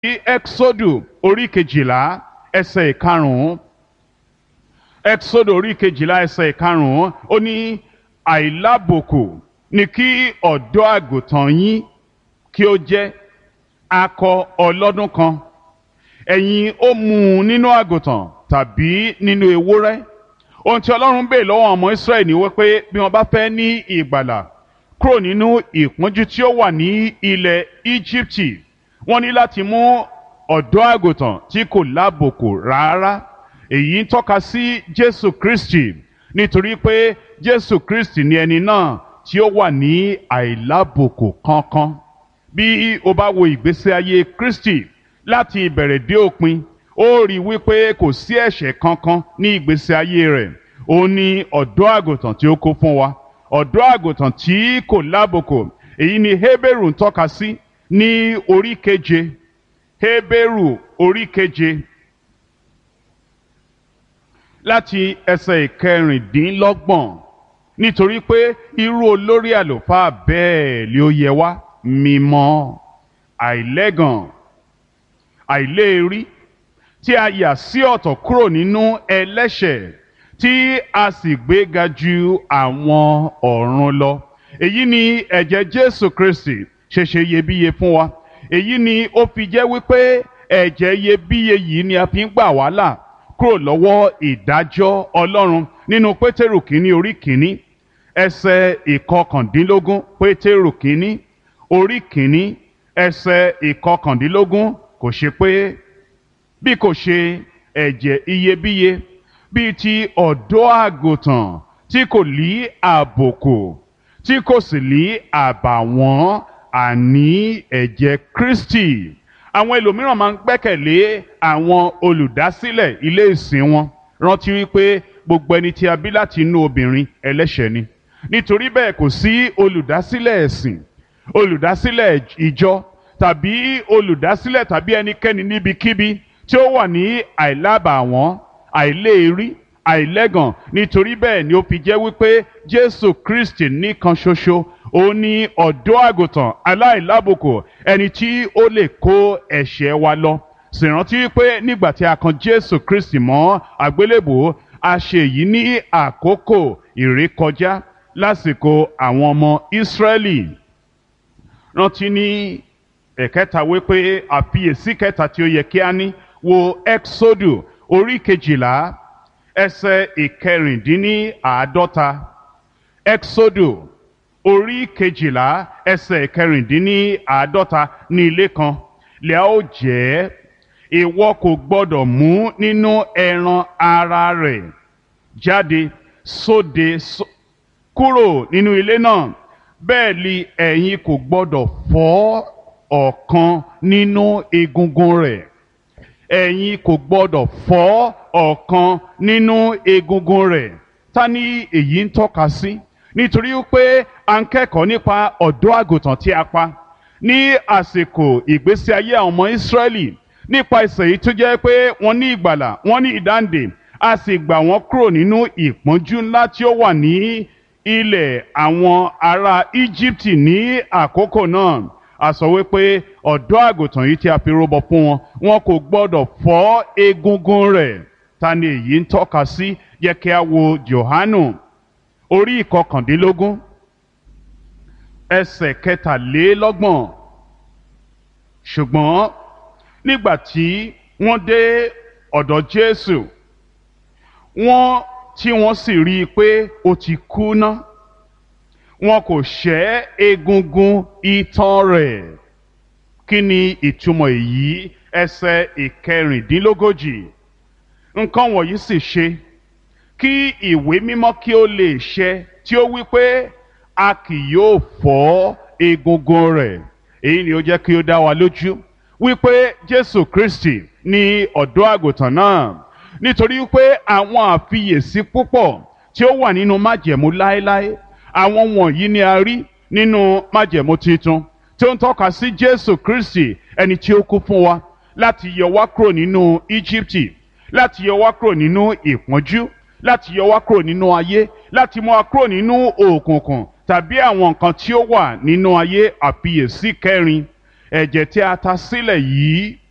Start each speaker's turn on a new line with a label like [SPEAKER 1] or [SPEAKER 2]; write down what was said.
[SPEAKER 1] exodu orí kejìlá ẹsẹ̀ ìkarùn-ún exodu orí kejìlá ẹsẹ̀ ìkarùn-ún ó ní àìlábòkù ni kí ọ̀dọ́ àgùntàn yín kí ó jẹ́ akọ ọlọ́dún kan ẹ̀yin ó mú un nínú àgùntàn tàbí nínú ewúrẹ́ ohun tí ọlọ́run bèè lọ́wọ́ ọmọ israẹli ni wípé bí wọ́n bá fẹ́ ní ìgbàlà kúrò nínú ìpọ́njú tí ó wà ní ilẹ̀ íjíbítì wọ́n ní láti mú ọ̀dọ́ àgùntàn tí kò lábòkù rárá èyí ń tọ́ka sí jésù kristi nítorí pé jésù kristi ni ẹni náà tí ó wà ní àìlábòkù kankan bí o bá wo ìgbésí ayé kristi láti ìbẹ̀rẹ̀ dé òpin ó rí wípé kò sí ẹ̀ṣẹ̀ kankan ní ìgbésí ayé rẹ̀ ó ní ọ̀dọ́ àgùntàn tí ó kó fún wa ọ̀dọ́ àgùntàn tí kò lábòkù èyí ni Hébérù ń tọ́ka sí ní orí keje Hébérù orí keje láti ẹsẹ̀ ìkẹrìndínlọ́gbọ̀n nítorí pé irú olórí àlùfáà bẹ́ẹ̀ ni ó yẹ wá mímọ́ àìlẹ́gàn àìléèrí tí a yà sí ọ̀tọ̀ kúrò nínú ẹlẹ́ṣẹ̀ tí a sì gbéga ju àwọn ọ̀run lọ. èyí ni ẹ̀jẹ̀ jésù kristi ṣe ṣe iyebíye fún wa. èyí ni ó fi jẹ́ wípé ẹ̀jẹ̀ iyebíye yìí ni a fi ń gbà wá là kúrò lọ́wọ́ ìdájọ́ ọlọ́run nínú pétérù kínní orí kínní ẹsẹ̀ ìkọkàndínlógún pétérù kínní orí kínní ẹsẹ̀ ìkọkàndínlógún kò ṣe pé bí kò ṣe ẹ̀jẹ̀ iyebíye bíi ti ọ̀dọ́ àgùntàn tí kò lí àbòkù tí kò sì lí àbàwọ́n àní ẹ̀jẹ̀ Kristi àwọn ẹlòmíràn máa ń gbẹ́kẹ̀lé àwọn olùdásílẹ̀ ilé ìsìn wọn rántí wípé gbogbo ẹni tí a bí láti inú obìnrin ẹlẹ́ṣẹ̀ ni nítorí bẹ́ẹ̀ kò sí olùdásílẹ̀ ẹ̀sìn olùdásílẹ̀ ìjọ tàbí olùdásílẹ̀ tàbí ẹnikẹ́ni níbikíbi tí ó wà ní àìlábàwọ́n àìléèrí àìlẹ́gàn nítorí bẹ́ẹ̀ ni ó fi jẹ́ wípé Jésù Kristi nìkan ṣoṣo ó ní ọ̀dọ́ àgùntàn aláìlábùkù ẹni tí ó lè kó ẹ̀ṣẹ̀ wa lọ sì rántí wípé nígbà tí a kan Jésù Kristi mọ́ àgbélébùú a ṣe èyí ní àkókò ìrékọjá lásìkò àwọn ọmọ Ísírẹ́lì rántí ní ẹ̀kẹta wípé àfiyèsí kẹta tí ó yẹ kí a ní wo Exodu orí kejìlá ẹsẹ̀ ìkẹrìndínláàádọ́ta Exodu orí kejìlá ẹsẹ̀ ìkẹrìndínláàádọ́ta ní ilé kan lẹ́à ó jẹ́ ìwọ kò gbọ́dọ̀ mú nínú ẹran ara rẹ̀ jáde sóde kúrò nínú ilé náà bẹ́ẹ̀ ni ẹ̀yin kò gbọ́dọ̀ fọ́ ọ̀kan nínú egungun rẹ̀ ẹ̀yin kò gbọ́dọ̀ fọ́ ọ̀kan nínú egungun rẹ̀ ta ni èyí ń tọ́ka sí nítorí pé a ń kẹ́kọ̀ọ́ nípa ọ̀dọ́ àgùntàn tí a pa ní àsìkò ìgbésí ayé àwọn ọmọ Ísírẹ́lì nípa ìsẹ̀ yìí tó jẹ́ pé wọ́n ní ìgbàlà wọ́n ní ìdáǹdè a sì gbà wọ́n kúrò nínú ìpọ́njú ńlá tí ó wà ní ilẹ̀ àwọn ará Íjíbítì ní àkókò náà a sọ wípé ọ̀dọ́ àgùntàn yìí tí a fi rúbọ fún wọn wọn kò gbọ́dọ̀ fọ́ egungun rẹ̀ ta ni èyí ń tọ́ka sí yẹ kí a wo Jòhánù orí ìkọkàndínlógún ẹsẹ̀ kẹtàlélọ́gbọ̀n ṣùgbọ́n nígbà tí wọ́n dé ọ̀dọ̀ Jésù wọ́n tí wọ́n sì rí i pé ó ti kú ná wọn kò ṣẹ́ egungun itan rẹ̀ kí ni ìtumọ̀ èyí ẹsẹ̀ ìkẹrìndínlógójì nǹkan wọ̀nyí sì ṣe kí ìwé mímọ́ kí ó lè ṣẹ tí ó wí pé a kì yóò fọ́ egungun rẹ̀ èyí ni ó jẹ́ kí ó dá wa lójú wípé Jésù Kristi ni ọ̀dọ́ àgùntàn náà nítorí pé àwọn àfiyèsí púpọ̀ tí ó wà nínú májẹ̀mú láéláé àwọn wọ̀nyí ni a rí nínú májẹ̀mú tuntun tí ó ń tọ́ka sí Jésù Kristi ẹni tí ó kú fún wa láti yọ wá kúrò nínú Íjíbítì láti yọ wá kúrò nínú ìpọ́njú láti yọ wá kúrò nínú ayé láti mú wa kúrò nínú òkùnkùn tàbí àwọn nǹkan tí ó wà nínú ayé àfiyèsí kẹrin ẹ̀jẹ̀ tí a ta sílẹ̀ yìí